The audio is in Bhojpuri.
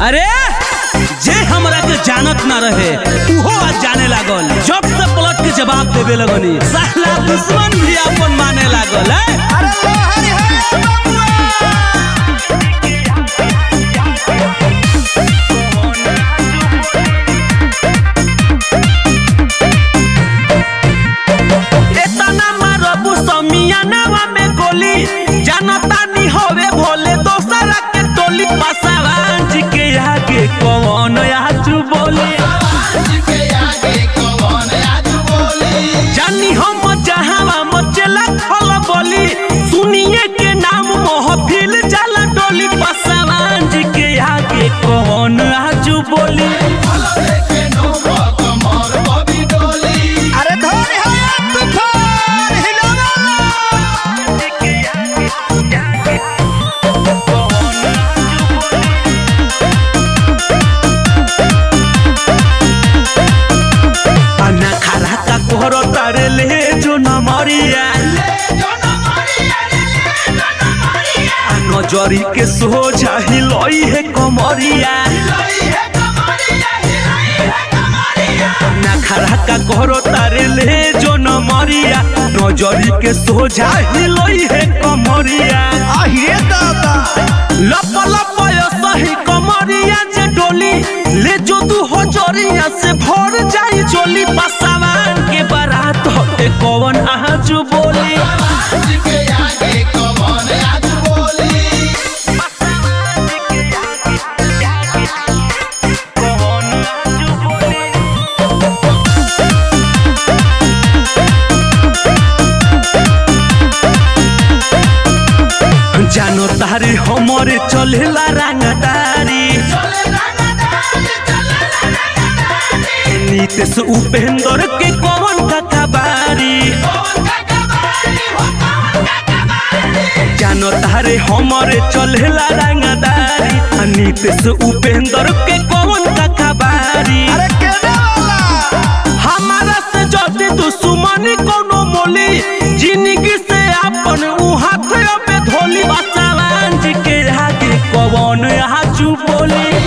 अरे जे हमरा के जानत ना रहे उहो आज जाने लागल जब से पलट के जवाब देवे लगनी साला दुश्मन भी अपन माने लागल है अरे लोहरी है बबुआ एतना मारबू समियानावा में गोली जानता नी होवे भोले दोसरा के टोली पसावान जी के आगे कौन आजू बोले जानी हम जहावा मचला खल बोली सुनिए के नाम महफिल जाला डोली पसावान जी के आगे कौन आजू बोली अरे धोरी है तूफान हिलोला अन्ना खरा का कोहरो तारे ले जो न मरिया आ नजरी के सोझा हिलोई है कमरिया नखरा का कोहरो तारे ले जो न मरिया नजरी के सोझा हिलोई है कमरिया आहिए दादा लप लप यो सही कमरिया जे डोली ले जो तू हो जोरिया से भर जाई चोली पसावान के बारात होते कौन आजू बोली जानो तारी हमरे चलेला रंगदारी नीतीश उपेंद्र के कौन का कबारी जानो तारे हमरे चलेला रंगदारी आ नीतीश उपेंद्र के कौन का कबारी अरे केने वाला हमारा से जल्दी दुश्मनी कोनो मोली जिंदगी से अपन उ हाथ में धोली बसावान जी के आगे कौन आजू बोली